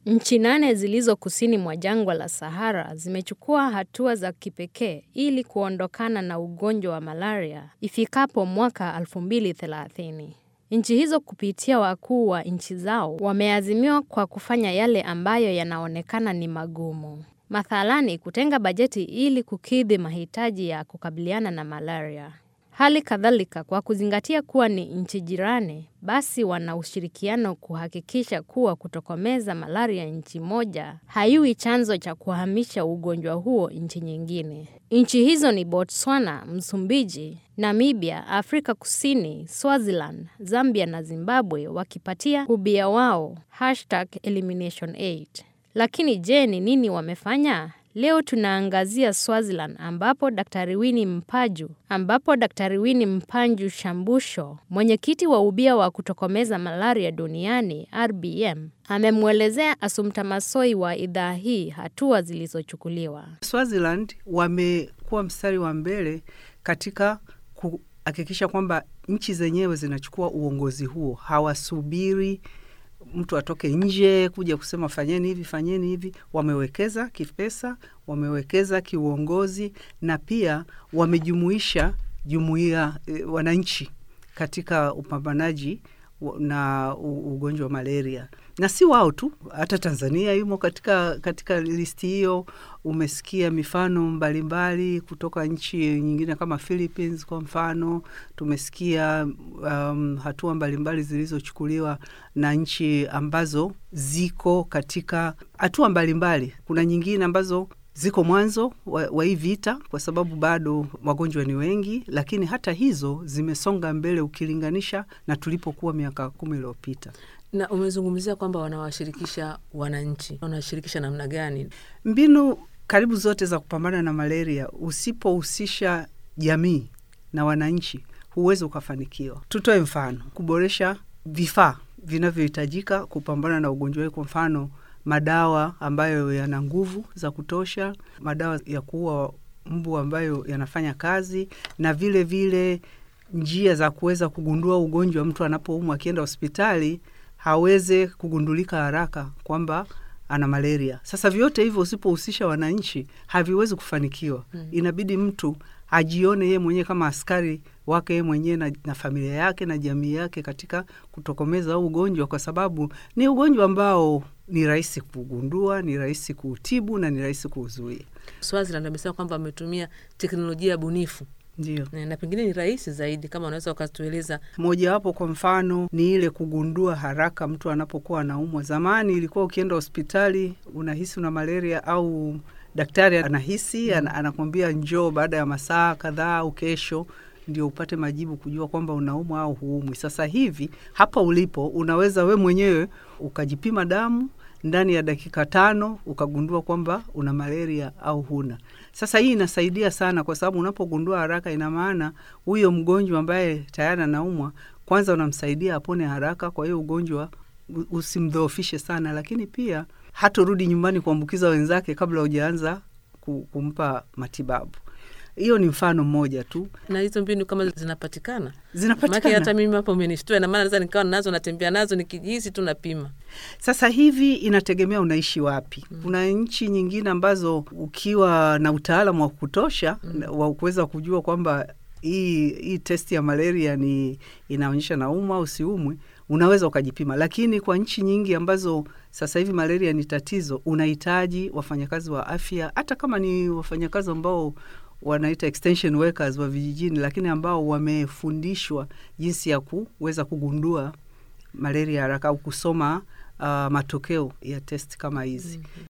Nchi nane zilizo kusini mwa jangwa la Sahara zimechukua hatua za kipekee ili kuondokana na ugonjwa wa malaria ifikapo mwaka 2030. Nchi hizo kupitia wakuu wa nchi zao wameazimiwa kwa kufanya yale ambayo yanaonekana ni magumu. Mathalani kutenga bajeti ili kukidhi mahitaji ya kukabiliana na malaria. Hali kadhalika kwa kuzingatia kuwa ni nchi jirani, basi wana ushirikiano kuhakikisha kuwa kutokomeza malaria nchi moja haiwi chanzo cha kuhamisha ugonjwa huo nchi nyingine. Nchi hizo ni Botswana, Msumbiji, Namibia, Afrika Kusini, Swaziland, Zambia na Zimbabwe wakipatia ubia wao hashtag elimination aid. Lakini je, ni nini wamefanya? Leo tunaangazia Swaziland ambapo Daktari Winnie Mpaju ambapo Daktari Winnie Mpanju Shambusho, mwenyekiti wa ubia wa kutokomeza malaria duniani RBM, amemwelezea Assumpta Massoi wa idhaa hii hatua zilizochukuliwa. Swaziland wamekuwa mstari wa mbele katika kuhakikisha kwamba nchi zenyewe zinachukua uongozi huo, hawasubiri mtu atoke nje kuja kusema fanyeni hivi fanyeni hivi. Wamewekeza kipesa, wamewekeza kiuongozi, na pia wamejumuisha jumuiya e, wananchi katika upambanaji na ugonjwa wa malaria, na si wao tu, hata Tanzania yumo katika, katika listi hiyo. Umesikia mifano mbalimbali mbali kutoka nchi nyingine kama Philippines kwa mfano. Tumesikia um, hatua mbalimbali zilizochukuliwa na nchi ambazo ziko katika hatua mbalimbali. Kuna nyingine ambazo ziko mwanzo wa, wa hii vita kwa sababu bado wagonjwa ni wengi, lakini hata hizo zimesonga mbele ukilinganisha na tulipokuwa miaka kumi iliyopita. Na umezungumzia kwamba wanawashirikisha wananchi, wanawashirikisha namna gani? Mbinu karibu zote za kupambana na malaria, usipohusisha jamii na wananchi, huwezi ukafanikiwa. Tutoe mfano, kuboresha vifaa vinavyohitajika kupambana na ugonjwa huu, kwa mfano madawa ambayo yana nguvu za kutosha, madawa ya kuua mbu ambayo yanafanya kazi, na vile vile njia za kuweza kugundua ugonjwa. Mtu anapoumwa akienda hospitali haweze kugundulika haraka kwamba ana malaria. Sasa vyote hivyo usipohusisha wananchi haviwezi kufanikiwa. Hmm. Inabidi mtu ajione yeye mwenyewe kama askari wake yeye mwenyewe na, na familia yake na jamii yake katika kutokomeza huu ugonjwa, kwa sababu ni ugonjwa ambao ni rahisi kugundua, ni rahisi kuutibu na ni rahisi kuuzuia. Swaziland amesema kwamba wametumia teknolojia bunifu ndio na pengine ni rahisi zaidi, kama unaweza ukatueleza mojawapo. Kwa mfano ni ile kugundua haraka mtu anapokuwa anaumwa. Zamani ilikuwa ukienda hospitali unahisi una malaria au daktari anahisi mm, anakwambia njoo baada ya masaa kadhaa au kesho ndio upate majibu kujua kwamba unaumwa au huumwi. Sasa hivi hapa ulipo unaweza we mwenyewe ukajipima damu ndani ya dakika tano ukagundua kwamba una malaria au huna. Sasa hii inasaidia sana, kwa sababu unapogundua haraka, ina maana huyo mgonjwa ambaye tayari anaumwa, kwanza unamsaidia apone haraka, kwa hiyo ugonjwa usimdhoofishe sana, lakini pia hatorudi nyumbani kuambukiza wenzake kabla hujaanza kumpa matibabu. Hiyo ni mfano mmoja tu, na hizo mbinu kama zinapatikana zinapatikana. Hata mimi hapo umenishtua, na maana naweza nikawa nazo natembea nazo nikijihisi tu napima. Sasa hivi inategemea unaishi wapi. mm. Kuna nchi nyingine ambazo ukiwa na utaalamu wa kutosha mm. wa kuweza kujua kwamba hii hii testi ya malaria ni inaonyesha naumwa au siumwi, unaweza ukajipima. Lakini kwa nchi nyingi ambazo sasa hivi malaria ni tatizo, unahitaji wafanyakazi wa afya, hata kama ni wafanyakazi ambao wanaita extension workers wa vijijini, lakini ambao wamefundishwa jinsi ya kuweza kugundua malaria haraka au kusoma uh, matokeo ya test kama hizi. mm -hmm.